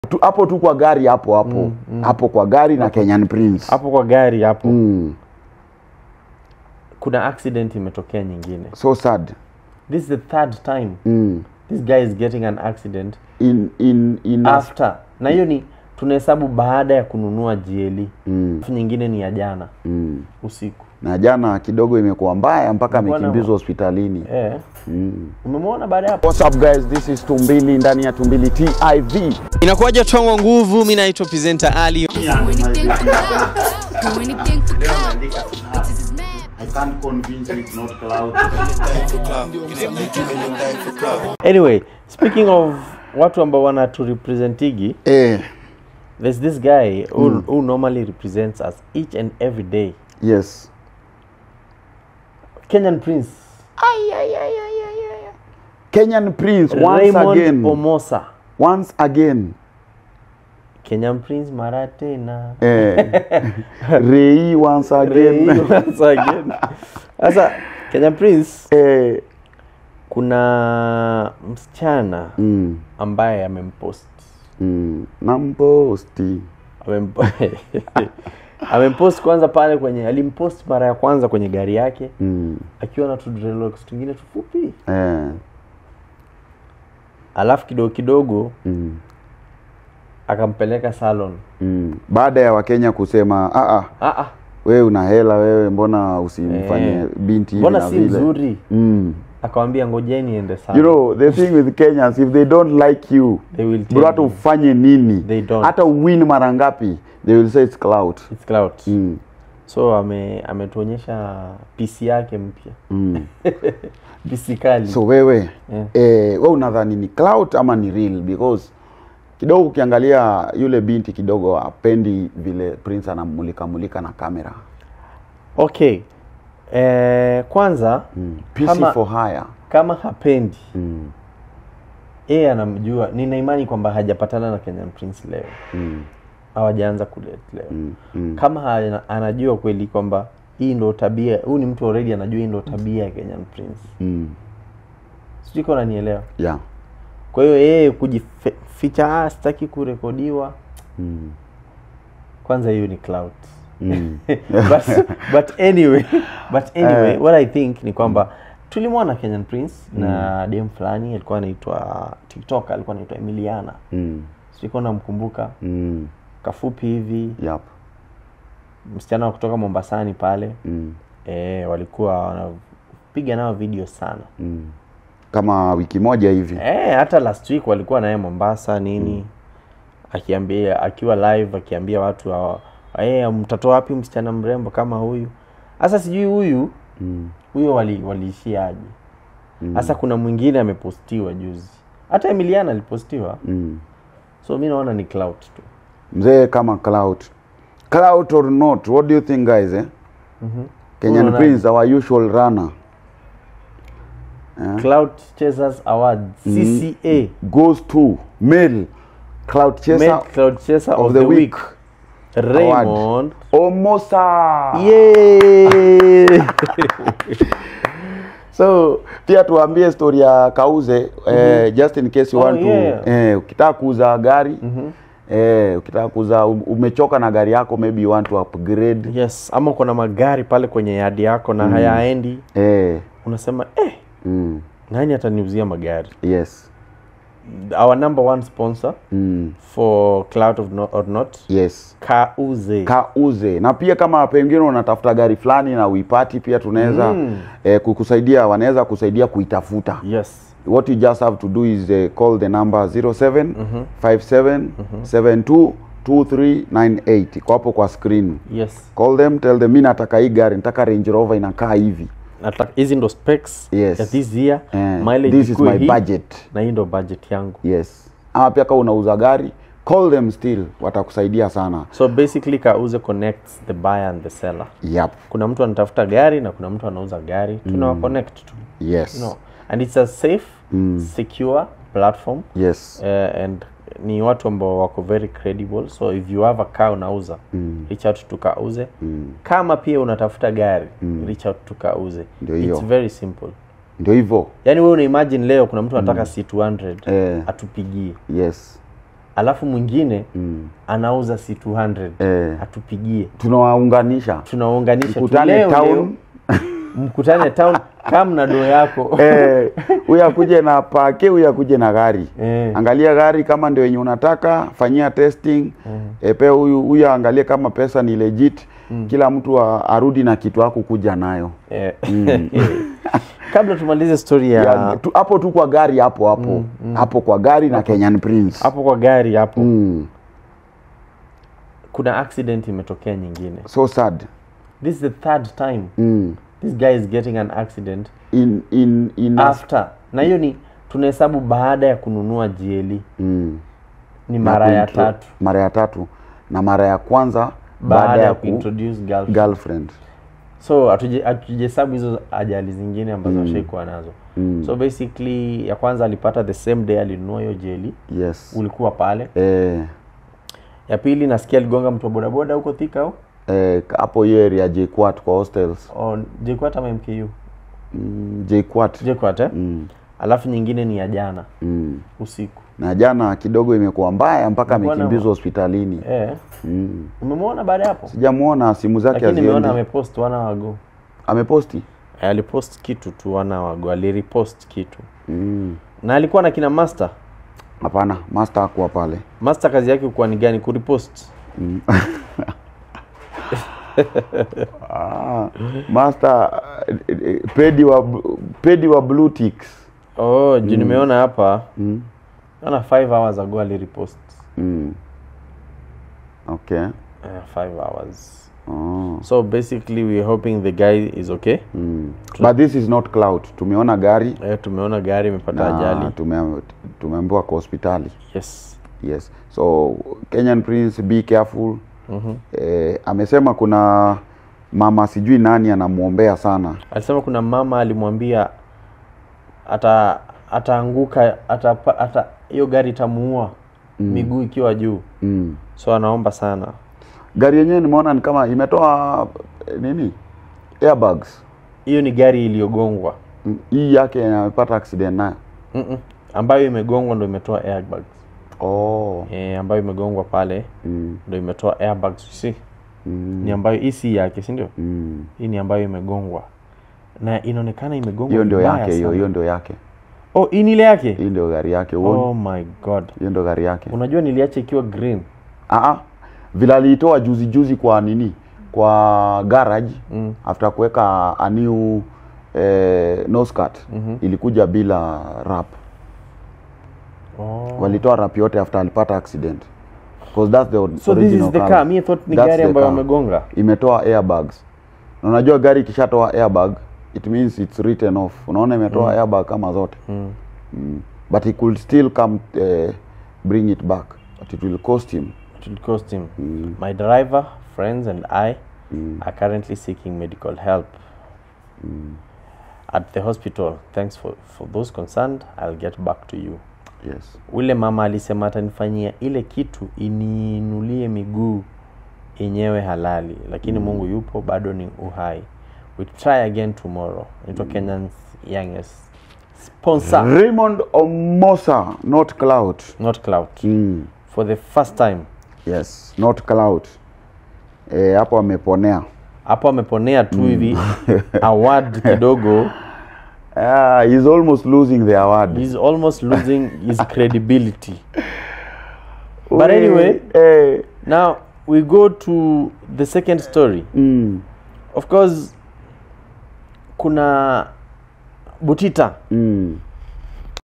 Tu- hapo tu kwa gari hapo hapo hapo kwa gari na Kenyan Prince hapo kwa gari hapo mm. kuna accident imetokea nyingine so sad this is the third time mm. this guy is getting an accident in in in a- after na hiyo ni tunahesabu baada ya kununua GLE mm. Alafu nyingine ni ya jana Mm. usiku na jana kidogo imekuwa mbaya mpaka Imekuwa na- amekimbizwa hospitalini eh. mm. umemwona baada ya hapo What's up guys this is Tumbili ndani ya Tumbili TV inakuwaje twangwa nguvu mi naitwa presenter ali Do anything for clout. Do anything for clout. Bitches is mad. I can't convince you it's not cloud anyway speaking of watu ambao wanaturepresentigi eh there's this guy who, who normally represents us each and every day yes kenyan prince Kenyan Prince once raymond again omosa once again kenyan prince mara tena eh Rei once again Once again. sasa kenyan prince eh kuna msichana mm. ambaye amempost Mm. namposti Amempo- amempost kwanza pale kwenye alimpost mara ya kwanza kwenye gari yake mm. akiwa na tudrelox tungine tufupi eh alafu kidogo kidogo mm. akampeleka salon Mm. baada ya wakenya kusema ah, ah, ah, ah, wewe una hela wewe mbona usimfanye Eh. binti hivi mbona na si vile mzuri mm. akawambia ngojeni ende you salon know the thing with kenyans if they don't like you they will tell bro hata you. ufanye nini They don't. hata uwin mara ngapi they will say it's clout It's clout. mm. so ame ametuonyesha pc yake mpya Mm. pc kali so wewe Yeah. eh, we unadhani ni clout ama ni real because kidogo ukiangalia yule binti kidogo apendi vile prince anamulika mulika na kamera okay eh, kwanza mm. PC Kama- for hire kama hapendi mm. yeye anamjua nina imani kwamba hajapatana na kenyan prince leo Mm. hawajaanza kulet leo Mm. Mm. kama hana- anajua kweli kwamba hii ndo tabia huyu ni mtu already anajua hii ndo tabia ya kenyan prince Mm. sijui kama unanielewa yeah kwa hiyo yeye kujificha ah, sitaki kurekodiwa mm. kwanza hiyo ni clout Mm. but, but anyway but anyway what i think ni kwamba tulimwona kenyan prince na dem fulani alikuwa anaitwa tiktok alikuwa anaitwa emiliana Mm. sikuwa namkumbuka Mm. kafupi hivi Yep. msichana wa kutoka mombasani pale Mm. e, walikuwa wanapiga nao video sana Mm. kama wiki moja hivi e, hata last week walikuwa naye mombasa nini akiambia akiwa live akiambia watu hawa, e, mtatoa wapi msichana mrembo kama huyu sasa sijui huyu mm. huyo wali, waliishiaje sasa kuna mwingine amepostiwa juzi hata emiliana alipostiwa Mm. so mi naona ni clout tu mzee kama clout clout or not what do you think guys eh? kenyan Unaona- prince our usual runner clout chasers award cca goes to male clout chaser male cloud chaser of, the, week, raymond omosa Yay! so pia tuambie story ya kauze eh, just in case you Oh, want to yeah. eh, ukitaka kuuza gari eh, ukitaka kuuza um- umechoka na gari yako maybe you want to upgrade yes ama kuna magari pale kwenye yadi yako na hayaendi eh, unasema eh, mm, nani ataniuzia magari yes our number one sponsor mm, for cloud of no, or not yes kauze kauze na pia kama pengine unatafuta gari fulani na uipati pia tunaweza Mm. eh, kukusaidia wanaweza kusaidia kuitafuta yes what you just have to do is uh, call the number 07 57 72 2398 kwa hapo kwa screen yes call them tell them mi nataka hii gari nataka range rover inakaa hivi Nataka- hizi ndo specs Yes. ya this year Eh, mileage this is ikuwe my hii, budget na hii ndo budget yangu yes ama pia kama unauza gari call them still watakusaidia sana so basically kauze connects the buyer and the seller yep kuna mtu anatafuta gari na kuna mtu anauza gari tunawa connect tu yes no. and it's a safe secure platform yes uh, and ni watu ambao wako very credible so if you have a car unauza mm. reach out to kauze mm. kama pia unatafuta gari mm. reach out to kauze Ndio hiyo. it's very simple ndio hivyo yaani wewe una imagine leo kuna mtu anataka c200 Eh. atupigie yes alafu mwingine mm. anauza si 200 Eh. atupigie tunawaunganisha tunaunganisha Mkutane tu leo, town. leo, mkutane town kama na doo yako Eh, huyu akuje na pake huyu akuje na gari Eh. angalia gari kama ndio yenye unataka fanyia testing eh, pia huyu huyu aangalie kama pesa ni legit kila mtu a- arudi na kitu ako kuja nayo Eh. kabla tumalize story ya Ya, tu- hapo tu kwa gari hapo hapo hapo kwa gari na Kenyan Prince hapo kwa gari hapo mm. kuna accident imetokea nyingine so sad this is the third time mm. this guy is getting an accident in in in a- after na hiyo ni tunahesabu baada ya kununua jieli mm. ni Na mara ya kuintro- tatu mara ya tatu na mara ya kwanza baada ya ku- kuintroduce girlfriend. girlfriend so hatuje- hatujahesabu hizo ajali zingine ambazo mm. ashaikuwa nazo Mm. so basically ya kwanza alipata the same day alinunua hiyo jeli yes ulikuwa pale eh, ya pili nasikia aligonga mtu wa bodaboda huko thika au eh, hapo hiyo area JKUAT kwa hostels oh, jkwat ama mku mm, JKUAT jkwat eh? mm. alafu nyingine ni ya jana mm. usiku na jana kidogo imekuwa mbaya mpaka Mbona- amekimbizwa hospitalini eh. mm. umemwona baada ya hapo sijamuona simu zake lakini nimeona haziendi amepost wana wago ameposti alipost kitu tu wana wago alirepost kitu mm. na alikuwa na kina master hapana master akuwa pale master kazi yake kuwa ni gani kuripost ah, master eh, eh, pedi wa pedi wa blue ticks oh juu nimeona hapa mm. naona 5 hours ago alirepost mm. okay uh, 5 hours oh. so basically we're hoping the guy is okay mm. but this is not cloud tumeona gari eh, tumeona gari imepata na ajali tume, tumeambiwa kwa hospitali yes yes so kenyan prince be careful Mhm. eh, amesema kuna mama sijui nani anamwombea sana alisema kuna mama alimwambia ata ataanguka atapa- ata hiyo gari itamuua miguu ikiwa juu mm. so anaomba sana gari yenyewe nimeona ni kama imetoa eh, nini airbags hiyo ni gari iliyogongwa Mm, hii yake amepata accident nayo Mm-mm. ambayo imegongwa ndo imetoa airbags oh. e, ambayo imegongwa pale mm. ndo imetoa airbags you see Mm. ni ambayo hii si yake si ndio Mm. hii ni ambayo imegongwa na inaonekana imegongwa hiyo ndio vibaya yake hiyo sana. hiyo ndio yake oh hii ni ile yake hii ndio gari yake uone oh my god hiyo ndio gari yake unajua niliacha ikiwa green ah vile aliitoa juzi juzi kwa nini kwa garage Mm. after kuweka a new eh, nose cut Mhm. ilikuja bila rap oh. walitoa rap yote after alipata accident because that's the so this original is the color. car mi thought ni That's gari the ambayo car. wamegonga imetoa airbags na unajua gari ikishatoa airbag it means it's written off unaona imetoa airbag kama zote mm. mm. but he could still come uh, bring it back but it will cost him it will cost him Mm. my driver friends and i Mm. are currently seeking medical help at the hospital thanks for, for those concerned i'll get back to you yes ule mama alisema atanifanyia ile kitu iniinulie miguu yenyewe halali lakini mungu yupo bado ni uhai we try again tomorrow naitwa kenyans youngest sponsor Raymond Omosa not cloud not cloud mm. for the first time yes not cloud eh, hapo ameponea hapo ameponea tu hivi award kidogo ah, he's almost losing the award he's almost losing his credibility but We- anyway eh, now we go to the second story mm, of course kuna butita mm,